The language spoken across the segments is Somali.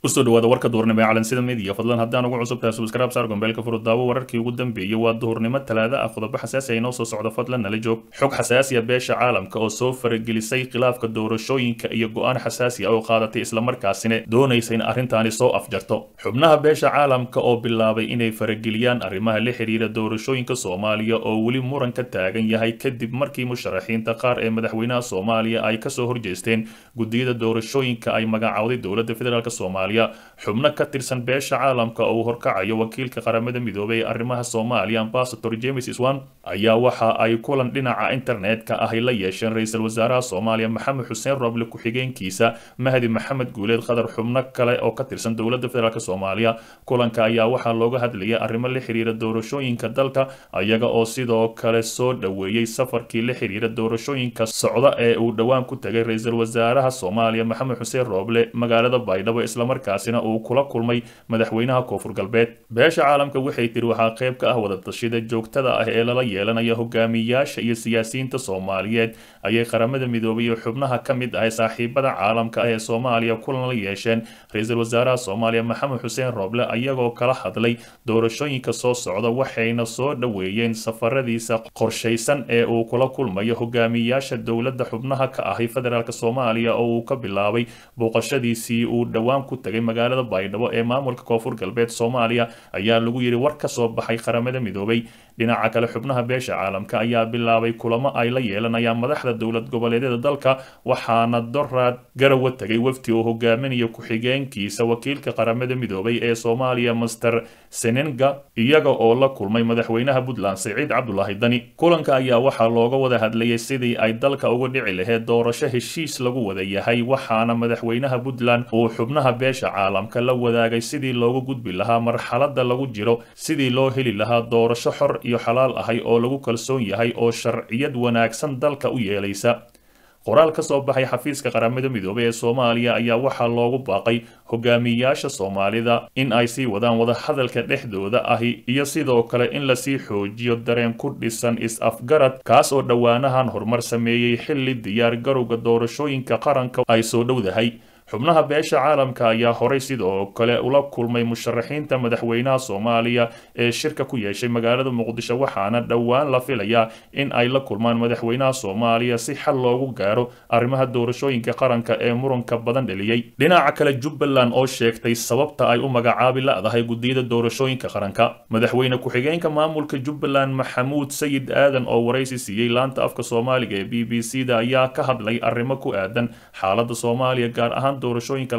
kusoo dhawaada warka duhurnimo ee calansida midiya fadlan haddaan ugu cusub tahay subscribe saar gombeelka furud daawo wararkii ugu dambeeyey waa duhurnimo talaada ah qodobo xasaasi ah inoo soo socdo fadlan nala joog xog xasaasiya beesha caalamka oo soo faragelisay khilaafka doorashooyinka iyo go-aan xasaasi ah oo qaadatay islamarkaasina doonaysa in arrintaani soo afjarto xubnaha beesha caalamka oo bilaabay inay farageliyaan arrimaha la xiriira doorashooyinka soomaaliya oo weli muran ka taagan yahay kadib markii musharaxiinta qaar ee madaxweynaha soomaaliya ay kasoo horjeesteen gudiyada doorashooyinka ay magacawday dowladda federaalk soomaaliya xubno ka tirsan beesha caalamka oo uu horkacayo wakiilka qaramada midoobay ee arrimaha soomaaliya ambasador james iswan ayaa waxa ay kulan dhinaca internetka ahy la yeesheen ra-iisul wasaaraha soomaaliya maxamed xuseen roble ku-xigeenkiisa mahdi maxamed guuleed qadar xubno kale oo ka tirsan dowladda federaalk soomaaliya kulanka ayaa waxaa looga hadlayay arrimo la xiriira doorashooyinka dalka ayaga oo sidoo kale soo dhoweeyey safarkii la xiriira doorashooyinka socda ee uu dhowaan ku tagay ra-iisul wasaaraha soomaaliya maxamed xuseen roble magaalada baydhabo islamarkaasina uu kula kulmay madaxweynaha koonfur galbeed beesha caalamka waxay tiri waxaa qayb ka ah wadatashyada joogtada ah ee lala yeelanaya hogaamiyaasha iyo siyaasiyiinta soomaaliyeed ayay qaramada midoobay iyo xubnaha ka mid ah saaxiibada caalamka ah ee soomaaliya kulan la yeesheen ra-iisul wasaaraha soomaaliya maxamed xuseen roble ayagoo kala hadlay doorashooyinka soo socda waxayna soo dhoweeyeen safaradiisa qorshaysan ee uu kula kulmayo hogaamiyaasha dowladda xubnaha ka ahay federaalk soomaaliya oo uu ka bilaabay booqashadiisii uu dhowaan ku tagay magaalada baydhabo ee maamulka koonfur galbeed soomaaliya ayaa lagu yidhi war ka soo baxay qaramada midoobay dhinaca kale xubnaha beesha caalamka ayaa bilaabay kulamo ay la yeelanayaan madaxda dowlad goboleedyada dalka waxaana doraad garawa tegay wafti oo hogaaminaya ku-xigeenkiisa wakiilka qaramada midoobay ee soomaaliya master senenga iyaga oo la kulmay madaxweynaha puntland siciid cabdulaahi dani kulanka ayaa waxaa looga wada hadlayay sidii ay dalka uga dhici lahayd doorasho heshiis lagu wada yahay waxaana madaxweynaha puntland uu xubnaha beesha caalamka la wadaagay sidii looga gudbi lahaa marxalada lagu jiro sidii loo heli lahaa doorasho xor iyo xalaal ahay oo lagu kalsoon yahay oo sharciyad wanaagsan dalka u yeelaysa qoraal ka soo baxay xafiiska qaramada midoobay ee soomaaliya ayaa waxaa loogu baaqay hogaamiyaasha soomaalida in ay sii wadaan wadahadalka dhexdooda ahi iyo sidoo kale in lasii xoojiyo dareen ku dhisan is-afgarad kaas oo dhowaanahan horumar sameeyey xilli diyaar garowga doorashooyinka qaranka ay soo dhowdahay xubnaha beesha caalamka ayaa horay sidoo kale ula kulmay musharaxiinta madaxweynaha soomaaliya ee shirka ku yeeshay magaalada muqdisho waxaana dhowaan la filayaa in ay la kulmaan madaxweynaha soomaaliya si xal loogu gaaro arrimaha doorashooyinka qaranka ee muranka badan dheliyey dhinaca kale jubbaland oo sheegtay sababta ay u magacaabi la-dahay gudiyada doorashooyinka qaranka madaxweyne ku-xigeenka maamulka jubbaland maxamuud sayid aadan oo waraysi siiyey laanta afka soomaaliga ee b b c da ayaa ka hadlay arrimo ku aadan xaalada soomaaliya gaar ahaan doorashooyinka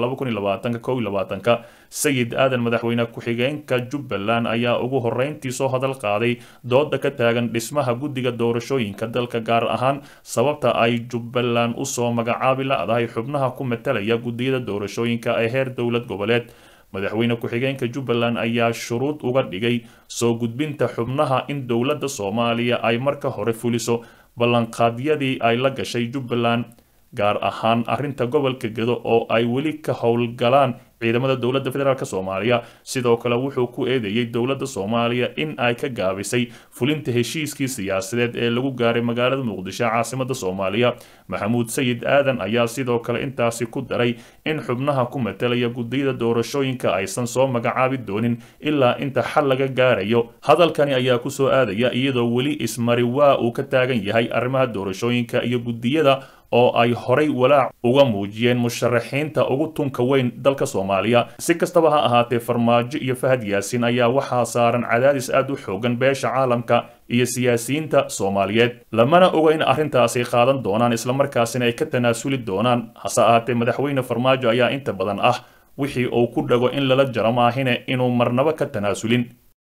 ka sayid aadan madaxweyne ku-xigeenka jubbaland ayaa ugu horeyntii soo hadal qaaday dooda ka taagan dhismaha guddiga doorashooyinka dalka gaar ahaan sababta ay jubbaland usoo magacaabi la-dahay xubnaha ku matalaya gudiyada doorashooyinka ee heer dowlad goboleed madaxweyne ku-xigeenka jubbaland ayaa shuruud uga dhigay soo gudbinta xubnaha in dowladda soomaaliya ay marka hore fuliso ballanqaadyadii ay la gashay jubbaland gaar ahaan arrinta gobolka gedo oo ay weli ka howlgalaan ciidamada dowladda federaalk soomaaliya sidoo kale wuxuu ku eedeeyey dowladda soomaaliya in ay ka gaabisay fulinta heshiiskii siyaasadeed ee lagu gaaray magaalada muqdisho caasimada soomaaliya maxamuud sayid aadan ayaa sidoo kale intaasi ku daray in xubnaha ku matalaya gudiyada doorashooyinka aysan soo magacaabi doonin ilaa inta xal laga gaarayo hadalkani ayaa kusoo aadaya iyadoo weli ismari waa uu ka taagan yahay arrimaha doorashooyinka iyo gudiyada oo ay horay walaac uga muujiyeen musharaxiinta ugu tunka weyn dalka soomaaliya si kastaba ha ahaatee farmaajo iyo fahad yaasin ayaa waxaa saaran cadaadis aad u xoogan beesha caalamka iyo siyaasiyiinta soomaaliyeed lamana oga in arrintaasi qaadan doonaan islamarkaasina ay ka tanaasuli doonaan hase ahaatee madaxweyne farmaajo ayaa inta badan ah wixii uu ku dhago in lala jaro maahine inuu marnabo ka tanaasulin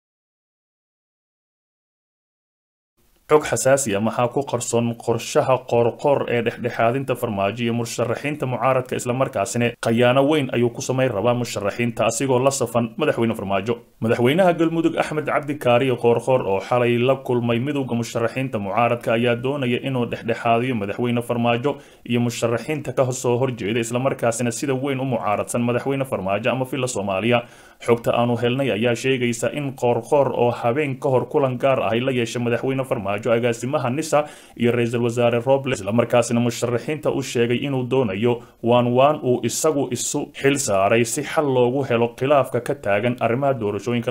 xog xasaasi a maxaa ku qarsoon qorshaha qoorqoor ee dhexdhexaadinta farmaajo iyo musharaxiinta mucaaradka islamarkaasina khayaano weyn ayuu ku samayn rabaa musharaxiinta asigoo la safan madaxweyne farmaajo madaxweynaha galmudug axmed cabdi kaariyo qoorqoor oo xalay la kulmay midowda musharaxiinta mucaaradka ayaa doonaya inuu dhexdhexaadiyo madaxweyne farmaajo iyo musharaxiinta ka soo horjeeda islamarkaasina sida weyn u mucaaradsan madaxweyne farmaajo ama villa soomaaliya xogta aanu helnay ayaa sheegaysa in qoorqoor oo habeen ka hor kulan gaar ahay la yeeshay madaxweyne farmaajo farmaajo agaasimaha nisa iyo ra-iisul wasaare robles islamarkaasina musharaxiinta u sheegay inuu doonayo waan waan uu isagu isu xil saaray si xal loogu helo khilaafka ka taagan arrimaha doorashooyinka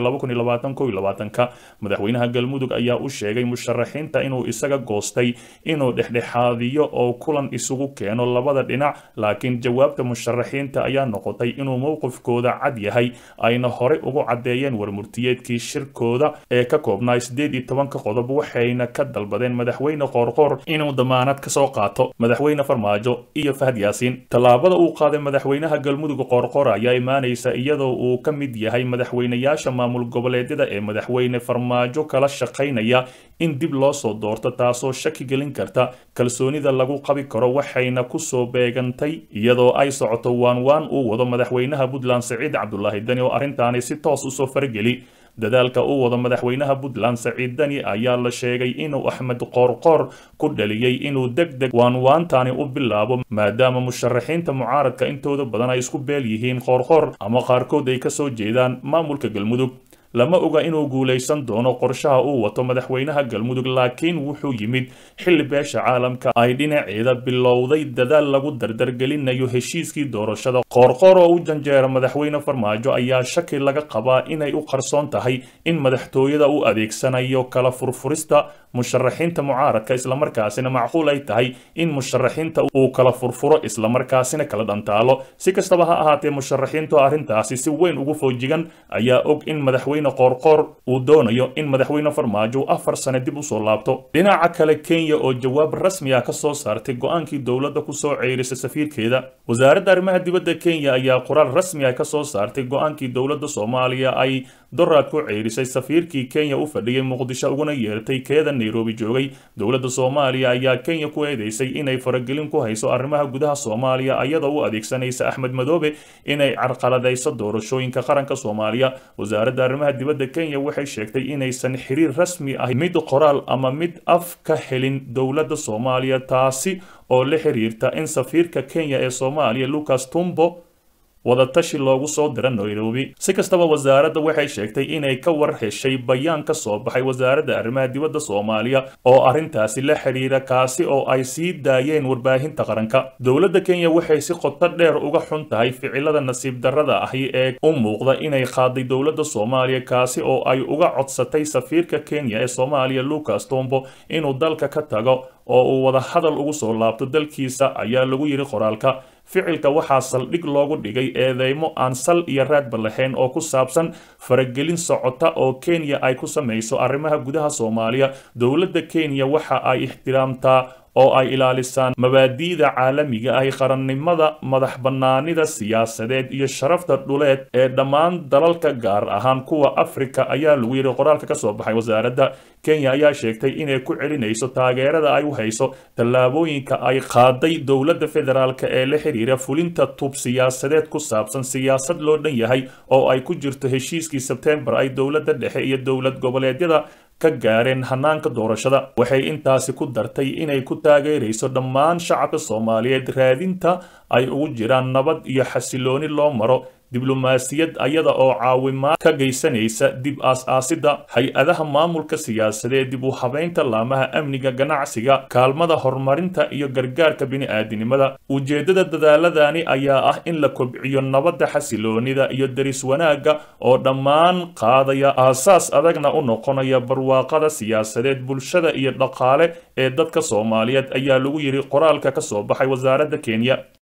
ka madaxweynaha galmudug ayaa u sheegay musharaxiinta inuu isaga goostay inuu dhexdhexaadiyo oo kulan isugu keeno labada dhinac laakiin jawaabta musharaxiinta ayaa noqotay inuu mowqifkooda cad yahay ayna horey ugu caddeeyeen warmurtiyeedkii shirkooda ee ka koobnaa sideed iyo tobanka qodob waxayna ka dalbadeen madaxweyne qoorqoor inuu damaanad kasoo qaato madaxweyne farmaajo iyo fahad yaasiin tallaabada uu qaaday madaxweynaha galmudug qoorqoor ayaa imaanaysa iyadoo uu ka mid yahay madaxweynayaasha maamul goboleedyada ee madaxweyne farmaajo kala shaqaynaya in dib loo soo doorto taasoo shaki gelin karta kalsoonida lagu qabi karo waxayna kusoo beegantay iyadoo ay socoto waan waan uu wado madaxweynaha puntland saciid cabdulaahi dani oo arrintaani si toos usoo fargeli dadaalka uu wado madaxweynaha puntland saciid dani ayaa la sheegay inuu axmed qoorqoor ku dhaliyey inuu deg deg waanwaantani u bilaabo maadaama musharaxiinta mucaaradka intooda badan ay isku beel yihiin qoorqoor ama qaarkood ay kasoo jeedaan maamulka galmudug lama oga inuu guulaysan doono qorshaha uu wato madaxweynaha galmudug laakiin wuxuu yimid xilli beesha caalamka ay dhinaceeda bilowday dadaal lagu dardargelinayo heshiiskii doorashada qoorqoor oo u janjeera madaxweyne farmaajo ayaa shaki laga qabaa inay u qarsoon tahay in madaxtooyada u adeegsanayo kala furfurista musharaxiinta mucaaradka islamarkaasina macquul ay tahay in musharaxiinta uu kala furfuro islamarkaasina kala dhantaalo si kastaba ha ahaatee musharaxiintu arrintaasi si weyn ugu foojigan ayaa og in madaxweyne qoorqoor uu doonayo in madaxweyne farmaajo afar sane dib usoo laabto dhinaca kale kenya oo jawaab rasmi ah ka soo saartay go-aankii dowladda kusoo ceyrisay safiirkeeda wasaaradda arrimaha dibadda kenya ayaa qoraal rasmi ah ka soo saartay go-aankii dowladda soomaaliya ay doraad ku ceyrisay safiirkii kenya u fadhiyay muqdisho uguna yeertay keeda nairobi joogay dowladda soomaaliya ayaa kenya ku eedeysay inay faragelin ku hayso arrimaha gudaha soomaaliya iyadoo u adeegsanaysa axmed madoobe inay carqaladayso doorashooyinka qaranka soomaaliya wasaaradda arrimaha dibadda kenya waxay sheegtay inaysan xiriir rasmi ah mid qoraal ama mid af ka helin dowladda soomaaliya taasi oo la xiriirta in safiirka kenya ee soomaaliya lucas tumbo wadatashi loogu soo dira nairobi si kastaba wasaaradda waxay sheegtay inay ka war heshay bayaan ka soo baxay wasaaradda arrimaha dibadda soomaaliya oo arrintaasi la xiriira kaasi oo ay sii daayeen warbaahinta qaranka dowladda kenya waxay si qoto dheer uga xun tahay ficilada nasiib darrada ahi ee u muuqda inay qaaday dowladda soomaaliya kaasi oo ay uga codsatay safiirka kenya ee soomaaliya lucas tombo inuu dalka ka tago oo uu wada hadal ugu soo laabto dalkiisa ayaa lagu yidhi qoraalka ficilka waxaa saldhig loogu dhigay eedeymo aan sal iyo raadba lahayn oo ku saabsan faragelin socota oo kenya ay ku samayso arrimaha gudaha soomaaliya dowladda kenya waxa ay ixtiraamtaa oo ay ilaalisaan mabaadi'da caalamiga ah qarannimada madax bannaanida siyaasadeed iyo sharafta dhuleed ee dhammaan dalalka gaar ahaan kuwa afrika ayaa lagu yidhi qoraalka ka soo baxay wasaaradda kenya ayaa sheegtay inay ku celinayso taageerada ay u hayso tallaabooyinka ay qaaday dowladda federaalk ee la xiriira fulinta tub siyaasadeed ku saabsan siyaasad loo dhan yahay oo ay ku jirto heshiiskii sebtembar ay dowladda dhexe iyo dowlad goboleedyada ka gaareen hanaanka doorashada waxay intaasi ku dartay inay ku taageerayso dhammaan shacabka soomaaliyeed raadinta ay ugu jiraan nabad iyo xasilooni loo maro diblomaasiyad ayada oo caawimaad ka geysanaysa dib aas-aasidda hay-adaha maamulka siyaasadeed dib u habeynta laamaha amniga ganacsiga kaalmada horumarinta iyo gargaarka bini-aadinimada ujeeddada dadaaladani ayaa ah in la kobciyo nabadda xasiloonida iyo deris wanaagga oo dhammaan qaadaya aasaas adagna u noqonaya barwaaqada siyaasadeed bulshada iyo dhaqaale ee dadka soomaaliyeed ayaa lagu yidhi qoraalka ka soo baxay wasaaradda kenya